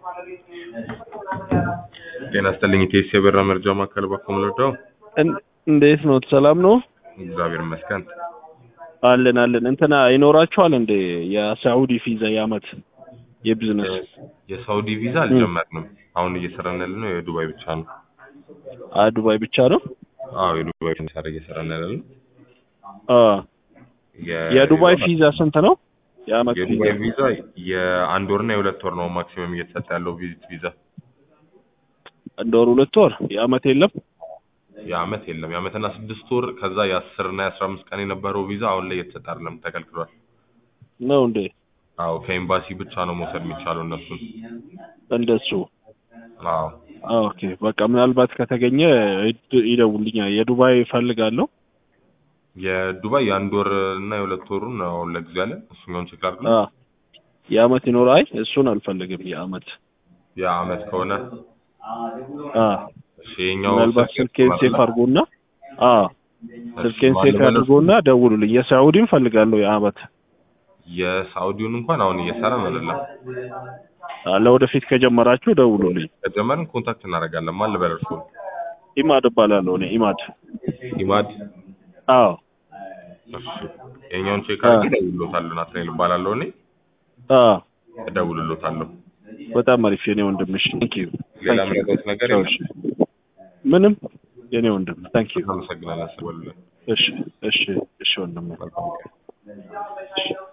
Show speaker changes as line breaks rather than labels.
ጤና ይስጥልኝ ኢቴስ የበራ መርጃ ማዕከል ባኮም ልርዳው?
እን- እንዴት ነው? ሰላም ነው?
እግዚአብሔር ይመስገን።
አለን አለን። እንትና ይኖራችኋል እንዴ የሳዑዲ ቪዛ የአመት የቢዝነስ?
የሳውዲ ቪዛ አልጀመርንም። አሁን እየሰራን ያለ ነው የዱባይ ብቻ ነው።
አ ዱባይ ብቻ ነው?
አዎ የዱባይ ብቻ ነው እየሰራን ያለ ነው።
አ
የ-
የዱባይ ቪዛ ስንት ነው? የአመት ቪዛ
የዱባይ ቪዛ የአንድ ወርና የሁለት ወር ነው ማክሲመም እየተሰጠ ያለው ቪዚት ቪዛ።
አንድ ወር ሁለት ወር የአመት የለም?
የአመት የለም። የአመትና ስድስት ወር ከዛ የአስር እና የአስራ አምስት ቀን የነበረው ቪዛ አሁን ላይ እየተሰጠ አይደለም፣ ተከልክሏል።
ነው እንዴ?
አዎ ከኤምባሲ ብቻ ነው መውሰድ የሚቻለው እነሱን።
እንደሱ
አዎ
ኦኬ በቃ ምናልባት ከተገኘ ይድ- ይደውልኛል። የዱባይ እፈልጋለሁ።
የዱባይ የአንድ ወር እና የሁለት ወሩን ነው አሁን ለጊዜው ያለ እሱኛውን ቼክ አድርግ።
አ የአመት ይኖር? አይ እሱን አልፈልግም። የአመት
የአመት ከሆነ
አ
እሺ የኛው
ምናልባት
ስልክ
ስልኬን ሴፍ አድርጎና አ ስልኬን ሴፍ አድርጎና ደውሉልኝ። የሳዑዲን ፈልጋለሁ የአመት
የሳውዲውን እንኳን አሁን እየሰራን አይደለም።
አ ለወደፊት ከጀመራችሁ ደውሉልኝ።
ከጀመርን ኮንታክት እናደርጋለን። ማን ልበል እርስዎን?
ኢማድ እባላለሁ እኔ ኢማድ።
ኢማድ።
አዎ
እሺ የኛውን ቼክ አድርጌ እደውልልዎታለሁ። ናትናኤል እባላለሁ እኔ
አ
እደውልልዎታለሁ።
በጣም አሪፍ የኔ ወንድምሽ። ታንክ ዩ
ሌላ የምረዳዎት ነገር የለም?
ምንም የኔ ወንድም ታንክ ዩ።
አመሰግናለሁ። አስበሉልን።
እሺ እሺ እሺ ወንድም
መልካም ቀን።
እሺ